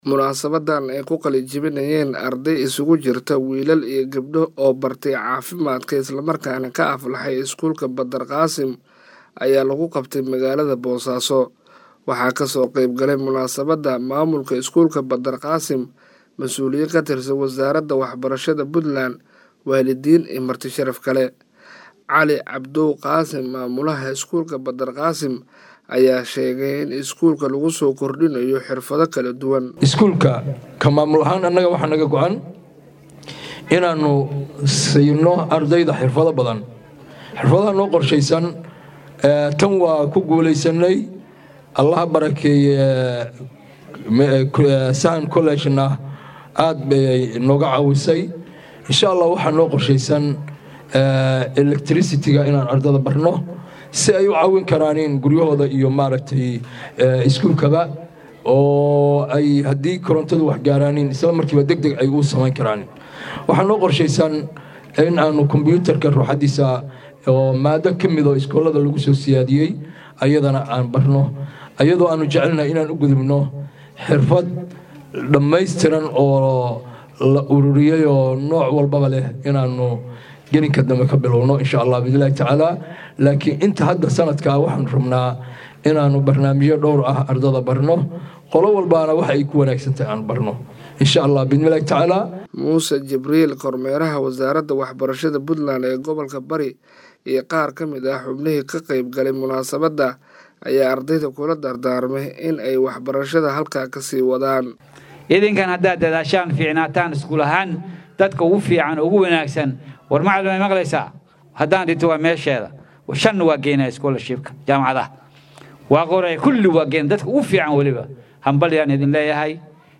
munaasabadan ay ku qalinjebinayeen arday isugu jirta wiilal iyo gabdho oo bartay caafimaadka islamarkaana ka aflaxay iskuulka badar qaasim ayaa lagu qabtay magaalada boosaaso waxaa kasoo qeyb galay munaasabadda maamulka iskuulka badar qaasim mas-uuliyiin ka tirsan wasaaradda waxbarashada puntland waalidiin iyo marti sharaf kale cali cabdow qaasim maamulaha iskuulka badar qaasim ayaa sheegay in iskuulka lagu soo kordhinayo xirfado kala duwan iskuulka ka maamul ahaan annaga waxaa naga go-an inaannu siino ardayda xirfado badan xirfadaha noo qorshaysan tan waa ku guulaysanay allaha barakeeye sahan collegena aad bay nooga caawisay insha allah waxaa noo qorshaysan electricity-ga inaan ardada barno si ay u caawin karaanin guryahooda iyo maaragtay iskuulkaba oo ay haddii korontadu wax gaaraanin isla markiiba deg deg ay u samayn karaanin waxaa noo qorshaysan in aanu kombyuutarka ruuxadiisa oo maado ka midoo iskoolada lagu soo siyaadiyey ayadana aan barno ayadoo aanu jecelnahay inaan u gudubno xirfad dhammaystiran oo la ururiyey oo nooc walbaba leh inaanu gelinka dambe ka bilowno insha allah biidnillahi tacaala laakiin inta hadda sanadkaa waxaan rabnaa inaanu barnaamijyo dhowr ah ardada barno qolo walbaana waxa ay ku wanaagsantahay aan barno insha allah biidnillahi tacaala muuse jibriil kormeeraha wasaaradda waxbarashada puntland ee gobolka bari iyo qaar ka mid ah xubnihii ka qeyb galay munaasabadda ayaa ardayda kula dardaarmay in ay waxbarashada halkaa kasii wadaan idinkan haddaad dadaashaan fiicnaataan iskuul ahaan dadka ugu fiican ugu wanaagsan war macalin ay maqlaysaa haddaan dhinto waa meesheeda shanna waa geynaya scholarshipka jaamacadaha waa qoraya kulli waa geyn dadka ugu fiican weliba hambalyaan idin leeyahay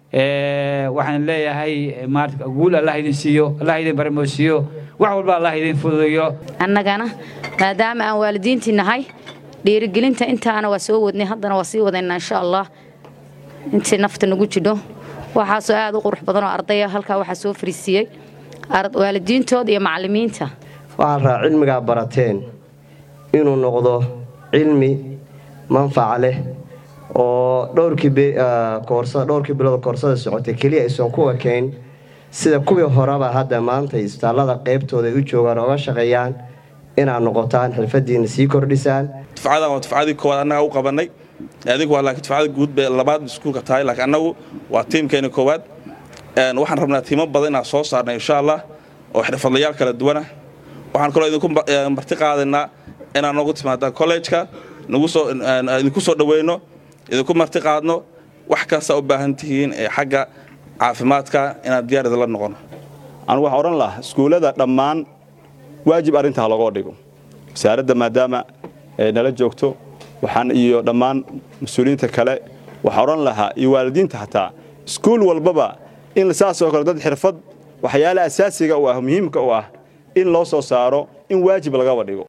waxaan leeyahay maarata guul allah idin siiyo allah idin barmoosiiyo wax walba allah idin fududeeyo annagana maadaama aan waalidiintii nahay dhiirigelinta intaana waa soo wadnay haddana waa sii wadaynaa insha allah intii nafta nagu jidho waxaasoo aad u qurux badan oo ardaya halkaa waxaa soo fariisiiyey waalidiintooda iyo macallimiinta waxaan raa cilmigaa barateen inuu noqdo cilmi manfaca leh oo dhowrkii bilood koorsada socotay keliya aysan ku ekayn sida kuwii horeba hadda maanta isbitaallada qeybtooda ay u joogaan ooga shaqeeyaan inaad noqotaan xirfadiina sii kordhisaan dufcadan waa dufcadii koowaad annaga u qabanay adigu waa laakiin dufcada guud bay labaad iskuulka tahay laakiin annagu waa tiimkeena koowaad waxaan rabnaa tiimo badan inaan soo saarnay insha allah oo xirfadlayaal kala duwana waxaan kaloo idinku marti qaadaynaa inaan noogu timaadaan kollejka idinku soo dhaweyno idinku marti qaadno wax kasta u baahan tihiin ee xagga caafimaadka inaan diyaar idinla noqono anigu waxaan odhan lahaa iskuullada dhammaan waajib arrintaa logoo dhigo wasaaradda maadaama ay nala joogto waxaan iyo dhammaan mas-uuliyiinta kale waxaan odhan lahaa iyo waalidiinta xataa iskuul walbaba in saasoo kale dad xirfad waxyaala asaasiga u ah muhiimka u ah in loo soo saaro in waajib lagaba dhigo